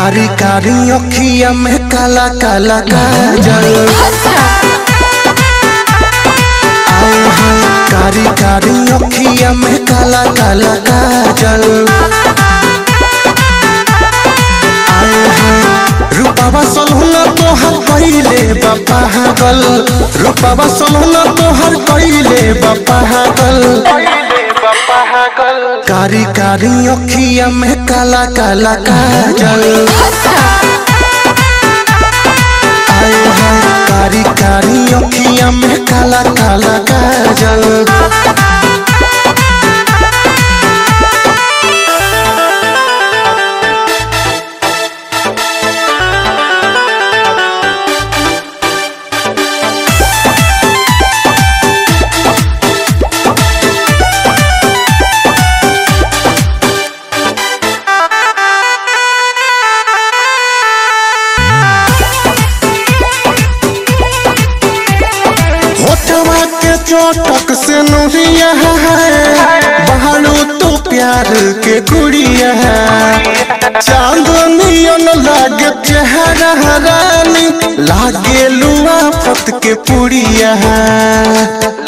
कारी कारी अखिया में काला काला काजल आए हाय कारी कारी अखिया में काला काला काजल आए हाय रूपावा सलहुना तोहर कइले बापा गल रूपावा सलहुना तोहर कइले बापा गल कारी कारी अखिया में काला काला काजल आए हाय कारी कारी अखिया में काला काला काजल होठवा के चोटक से नुरिया है बहालू तो प्यार के गुड़िया है चांदनियन लागे चेहरा रानी लागे लुआ फत के पुड़िया है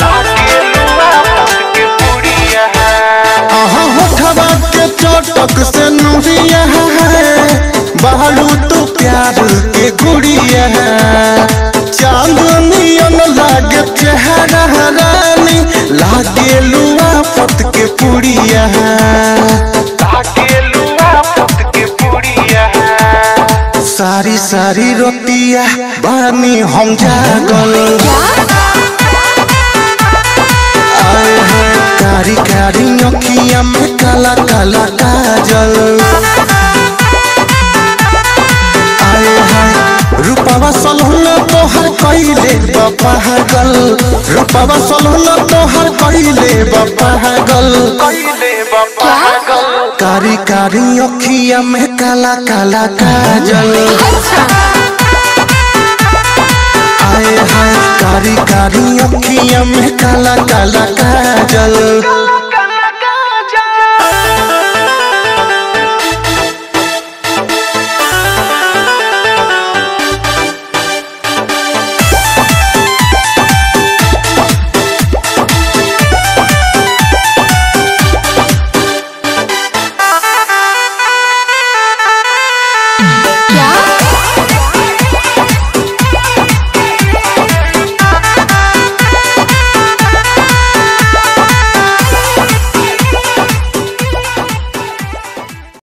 आहा होठवा के चोटक से नुरिया है बहालू तो प्यार के गुड़िया है चांदनियन लागे चेहरा रानी लागे लुआ फत के पुड़िया है सारी सारी रोटिया बानी हम जागल आए हैं कारी कारी अखिया में काला काला काजल आए हैं रूपावा सलहुना तोहर कइले बापा गल रूपावा सलहुना तोहर कइले बापा गल कारी कारी अखिया में काला काला काजल आए हाय कारी कारी अखिया में काला काला काजल क्या